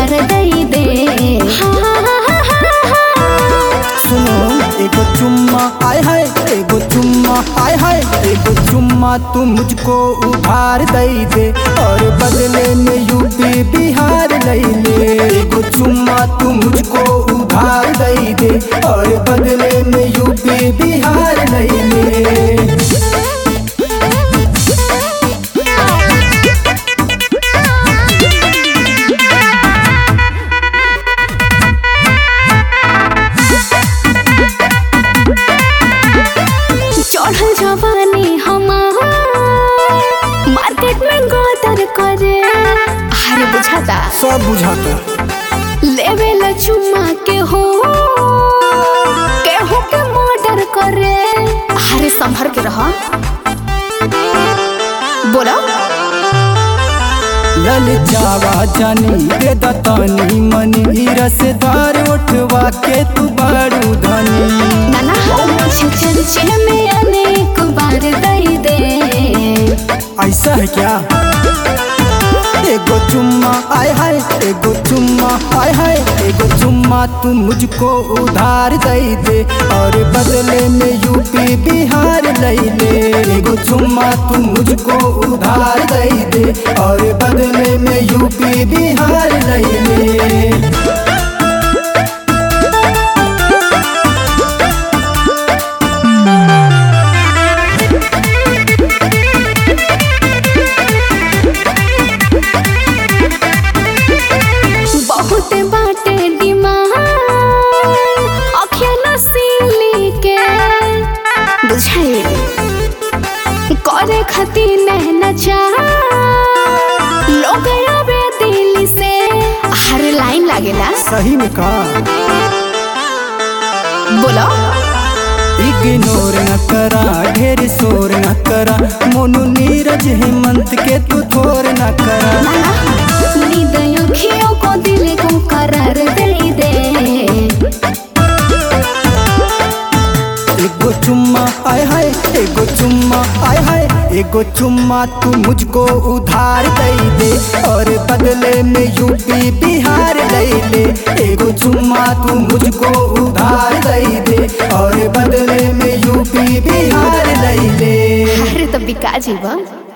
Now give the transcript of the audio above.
उधार दई दे सुनो एगो चुम्मा आय हाय एगो चुम्मा आय हाय एगो चुम्मा तू मुझको उधार दई दे और बदले में यूपी बिहार लई ले एगो चुम्मा तू मुझको उधार दई दे और बदले में यूपी बिहार लई ले चढ़ल जवानी हमार मार्केट में गोदर करे अरे बुझाता सब बुझाता लेवे ला चुम्मा के हो केहू के मर्डर करे अरे संभर के रह बोलो लल जावा जानी दे दतानी मनी रसदार उठवा के तू बारू धनी नाना हो मुझे चर्चे में अनेक बार दई दे ऐसा है क्या एगो चुम्मा आय हाय एगो चुम्मा आय हाय एगो चुम्मा तू मुझको उधार दई दे और बदले में यूपी बिहार लई ले एगो चुम्मा तू मुझको उधार दई दे और बदले में यूपी बिहार लई ले बहुत बाटे डिमांड अखिया नसीली के बुझाई करे खातिर नहना चाह लोग आवे दिल से हर लाइन लागेला सही में कहा बोलो इग्नोर न करा ढेर शोर न करा मोनू नीरज हेमंत के तू थोर न करा नींद अखियों को दिल को करार दे दे एगो चुम्मा आय हाय एगो चुम्मा आय हाय एगो चुम्मा तू मुझको उधार दई दे और बदले में यूपी बिहार लई ले एगो चुम्मा तू मुझको उधार दई दे और बदले में यूपी बिहार लई ले अरे तो बिका जीवा